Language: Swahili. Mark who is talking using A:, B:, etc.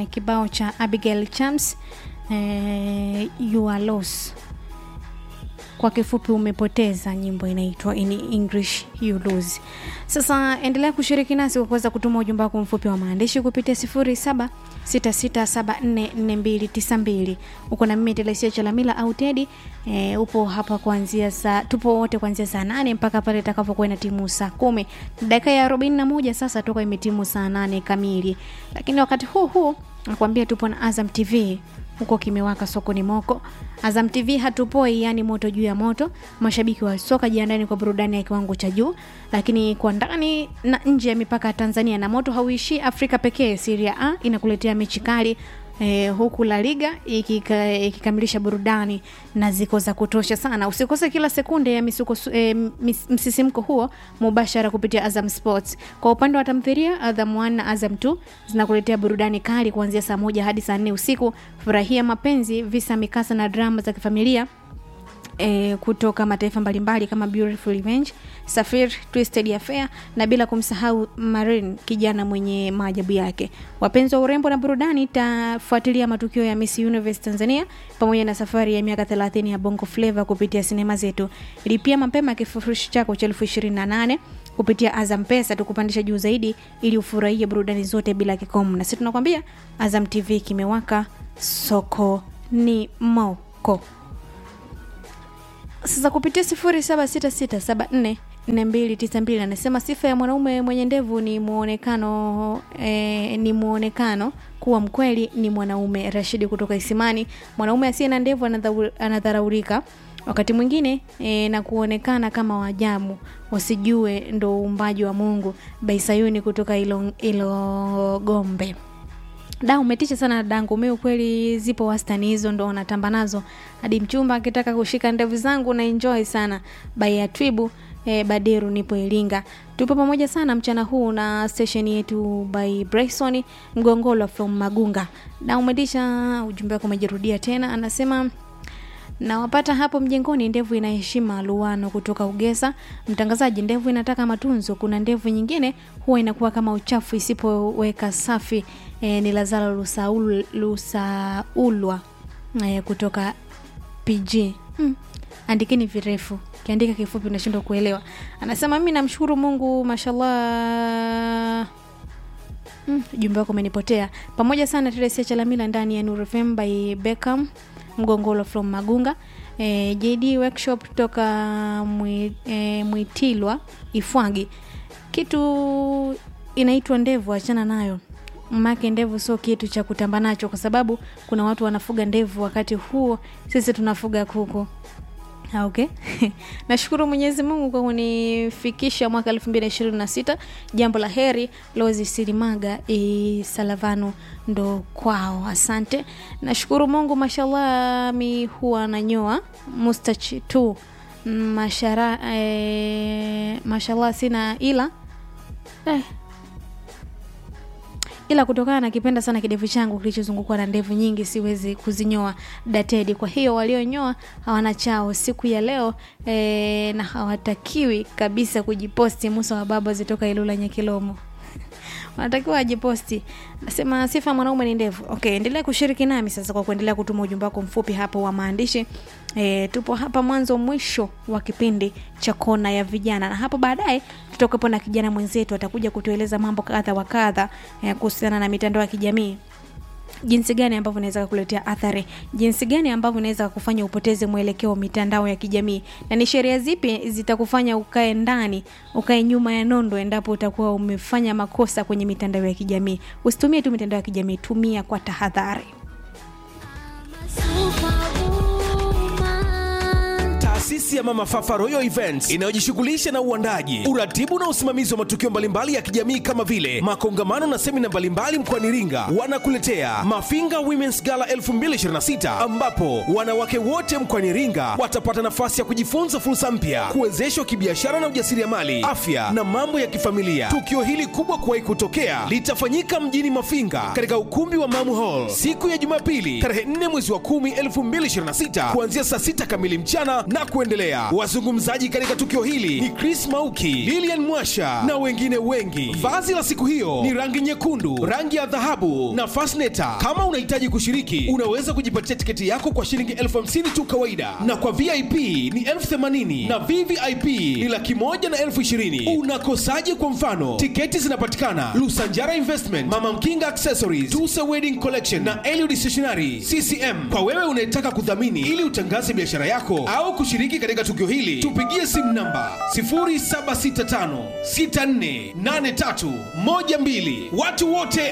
A: eh, kibao cha Abigail Chams eh, you are lost kwa kifupi umepoteza nyimbo inaitwa in english you lose sasa endelea kushiriki nasi kwa kuweza kutuma ujumbe wako mfupi wa maandishi kupitia 0766744292 uko na mimi telesia chalamila au tedi e, upo hapa kuanzia saa tupo wote kuanzia saa nane mpaka pale itakapokuwa na timu saa kumi dakika ya arobaini na moja sasa toka imetimu saa nane kamili lakini wakati huu huu nakwambia tupo na azam tv huko kimewaka sokoni moko azam tv hatupoi yani moto juu ya moto mashabiki wa soka jiandani kwa burudani ya kiwango cha juu lakini kwa ndani na nje ya mipaka ya tanzania na moto hauishii afrika pekee siria a inakuletea mechi kali Eh, huku la liga ikika- ikikamilisha burudani na ziko za kutosha sana usikose kila sekunde ya misuko, eh, mis, msisimko huo mubashara kupitia azam sports kwa upande wa tamthiria azam 1 na azam 2 zinakuletea burudani kali kuanzia saa moja hadi saa nne usiku furahia mapenzi visa mikasa na drama za kifamilia E, kutoka mataifa mbalimbali kama Beautiful Revenge, Safir, Twisted Affair na bila kumsahau Marin, kijana mwenye maajabu yake. Wapenzi wa urembo na burudani, tafuatilia matukio ya Miss Universe Tanzania pamoja na safari ya miaka 30 ya Bongo Flava kupitia sinema zetu. Lipia mapema kifurushi chako cha elfu ishirini na nane kupitia Azam Pesa tukupandisha juu zaidi ili ufurahie burudani zote bila kikomo. Na sisi tunakwambia Azam TV kimewaka, soko ni moko sasa kupitia sifuri saba sita sita saba nne nne mbili tisa mbili anasema sifa ya mwanaume mwenye ndevu ni muonekano eh, ni muonekano kuwa mkweli ni mwanaume rashidi kutoka isimani mwanaume asiye na ndevu anadhau- anadharaulika wakati mwingine e, na kuonekana kama wajamu wasijue ndo uumbaji wa mungu baisayuni kutoka ilo, ilo gombe da umetisha sana dangu mi ukweli zipo wastani hizo ndo natamba nazo hadi mchumba akitaka kushika ndevu zangu na enjoy sana bai ya twibu eh, baderu nipo iringa tupo pamoja sana mchana huu na station yetu by bryson mgongolo from magunga da umetisha ujumbe wako umejirudia tena anasema nawapata hapo mjengoni ndevu ina heshima luano kutoka ugesa mtangazaji ndevu inataka matunzo kuna ndevu nyingine huwa inakuwa kama uchafu isipoweka safi e, ni lazaro lusaul, lusaulwa e, kutoka pg hmm. andikeni virefu kiandika kifupi unashindwa kuelewa anasema mimi namshukuru mungu mashallah Mm, ujumbe wako umenipotea pamoja sana teresia chalamila ndani ya Nuru FM by Beckham mgongolo from magunga e, jd workshop toka mwi, e, mwitilwa ifwagi kitu inaitwa ndevu achana nayo make ndevu sio kitu cha kutamba nacho kwa sababu kuna watu wanafuga ndevu wakati huo sisi tunafuga kuku Ah, okay nashukuru mwenyezi mungu kwa kunifikisha mwaka elfu mbili na ishirini na sita jambo la heri lozi silimaga e, salavano ndo kwao asante nashukuru mungu mashallah mi huwa nanyoa mustach tu mashara e, mashallah sina ila eh, ila kutokana na kipenda sana kidevu changu kilichozungukwa na ndevu nyingi siwezi kuzinyoa datedi kwa hiyo walionyoa hawana chao siku ya leo e, na hawatakiwi kabisa kujiposti musa wa baba zitoka ilula nyekilomo wanatakiwa ajiposti nasema sifa ya mwanaume ni ndevu okay endelea kushiriki nami sasa kwa kuendelea kutuma ujumbe wako mfupi hapo wa maandishi e, tupo hapa mwanzo mwisho wa kipindi cha kona ya vijana na hapo baadaye tutakuwepo na kijana mwenzetu atakuja kutueleza mambo kadha wa kadha e, kuhusiana na mitandao ya kijamii jinsi gani ambavyo inaweza kukuletea athari jinsi gani ambavyo inaweza kufanya upoteze mwelekeo wa mitandao ya kijamii na ni sheria zipi zitakufanya ukae ndani ukae nyuma ya nondo endapo utakuwa umefanya makosa kwenye mitandao ya kijamii usitumie tu mitandao ya kijamii tumia kwa tahadhari
B: taasisi ya mama fafa royal events inayojishughulisha na uandaji uratibu na usimamizi wa matukio mbalimbali ya kijamii kama vile makongamano na semina mbalimbali mkoani iringa wanakuletea mafinga womens gala 2026 ambapo wanawake wote mkoani iringa watapata nafasi ya kujifunza fursa mpya kuwezeshwa kibiashara na ujasiriamali afya na mambo ya kifamilia tukio hili kubwa kuwahi kutokea litafanyika mjini mafinga katika ukumbi wa mamu hall siku ya jumapili tarehe 4 mwezi wa 10 2026 kuanzia saa 6 kamili mchana na kue kuendelea. Wazungumzaji katika tukio hili ni Chris Mauki, Lilian Mwasha na wengine wengi. Vazi la siku hiyo ni rangi nyekundu, rangi ya dhahabu na fasneta. Kama unahitaji kushiriki, unaweza kujipatia tiketi yako kwa shilingi elfu hamsini tu kawaida, na kwa VIP ni elfu themanini na VVIP ni laki moja na elfu ishirini. Unakosaje? Kwa mfano, tiketi zinapatikana Lusanjara Investment, Mama Mkinga Accessories, Tusa Wedding Collection na Eliud Stationery CCM. Kwa wewe unayetaka kudhamini ili utangaze biashara yako au kushiriki katika tukio hili, tupigie simu namba 0765648312. Watu wote